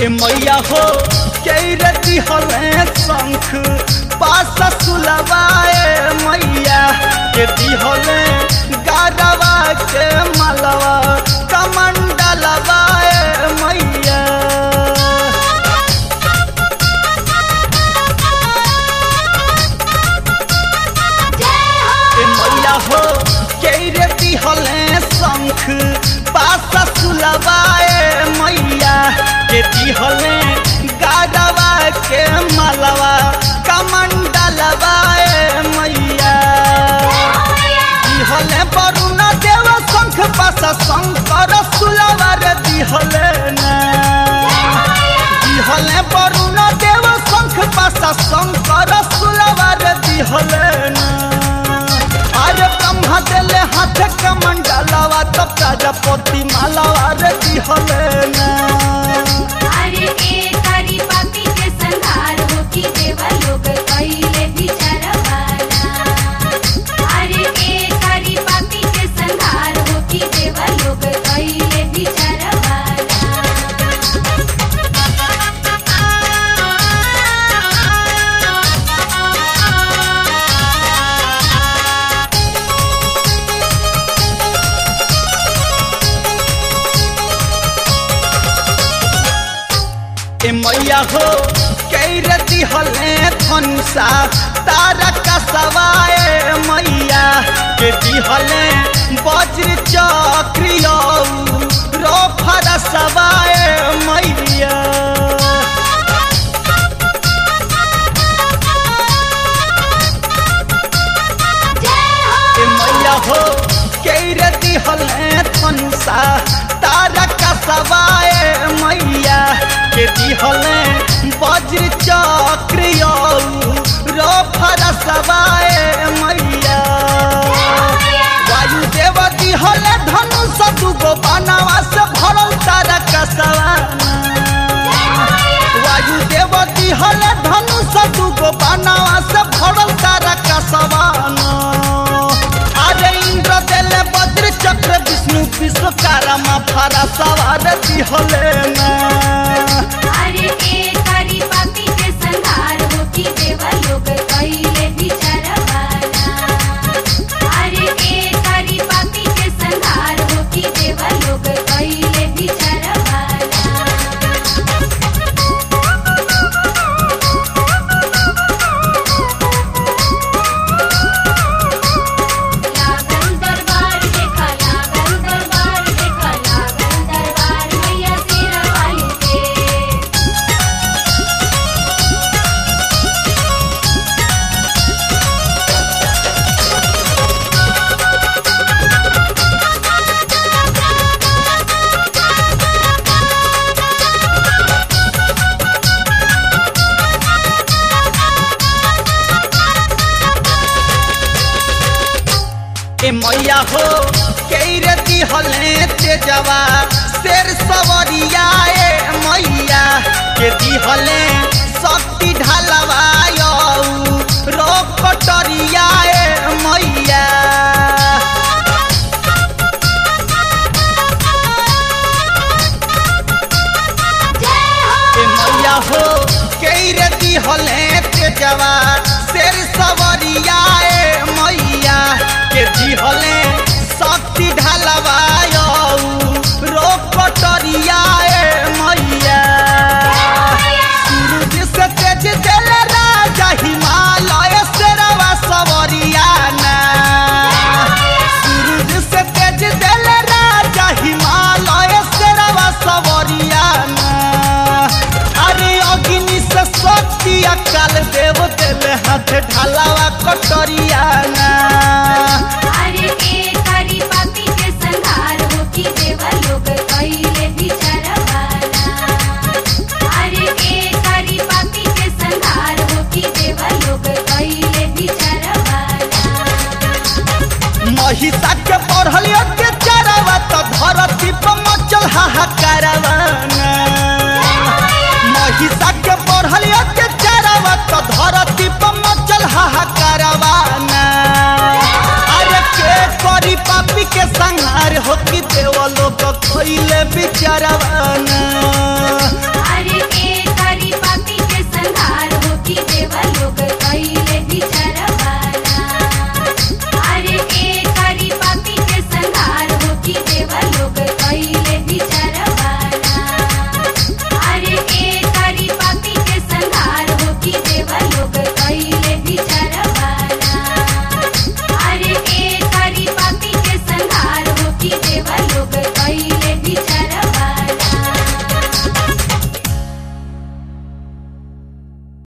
ए मैया हो कैरती हले शंख पास सुलवाए मैया के दिहले गारवा के मलवा कमंडलवाए मैया ए मैया हो कैरती हले शंख पास सुलवाए मैया के दिहले गारवा के मलवा कमंडलवाए मैया दिहले वरुण देव शंख पास शंकर सुलवर दिहले ना दिहले वरुण देव शंख पास शंकर सुलवर दिहले ना अरे ब्रह्मा देले हाथ कमंडलवा तब प्रजापति मालावा रे दिहले ना अरे ए तारी पापी के संहार हो की देवा लोग कइले विचारवाना अरे ए तारी पापी के संहार हो की देवा लोग कइले विचारवाना ए मैया हो कैरती हले धनुषा तारा का सवाए मैया के दिहले वज्र चक्रियो रो फर सवाए मैया ए मैया हो कैरती हले धनुषा तारा का सवाए मैया के दिहले वज्र चक्रियो रो फर सवाए मैया वायुदेव दिहले धनुष दुगो बनावा से भरल तारा का सवाना वायुदेव दिहले धनुष दुगो बनावा से भरल तारा का सवाना अरे इंद्र देले वज्र चक्र विष्णु विश्वकर्मा फरा सवार दिहले ना अरे ए तारी पापी के संहार हो की देवा लोग कइले विचारवाना अरे ए तारी पापी के संहार हो की देवा लोग कइले विचारवाना लागल दरबार देखा लागल दरबार देखा लागल दरबार मैया तेरा वाली के ए मैया हो कैरती हले तेजवा शेर सवरिया ए मैया के दिहले शक्ति ढलवायो रो कटरिया ए मैया ए मैया हो कैरती हले तेजवा शेर सवरिया ए मैया के दिहले शक्ति ढलवायो रो कटरिया ए मैया सूरज से तेज दिल राजा हिमालय से रवा सवरिया ना सूरज से तेज दिल राजा हिमालय से रवा सवरिया ना अरे अग्नि से शक्ति अकाल देव दिल हाथ ढालावा कटरिया ना अरे ए तारी पापी के संहार हो की देवा लोग कइले विचारवाना अरे ए तारी पापी के संहार हो की देवा लोग कइले विचारवाना महिषा के पढ़ल अत्याचारवा तो धरती पर मचल हाहाकारवाना महिषा के पढ़ल अत्याचारवा तो धरती पर मचल हाहाकारवाना अरे के करी पापी के के संहार हो कि देव लोग कैले बिचारवाना अरे के करी पापी के संहार हो कि देवा लोग कैले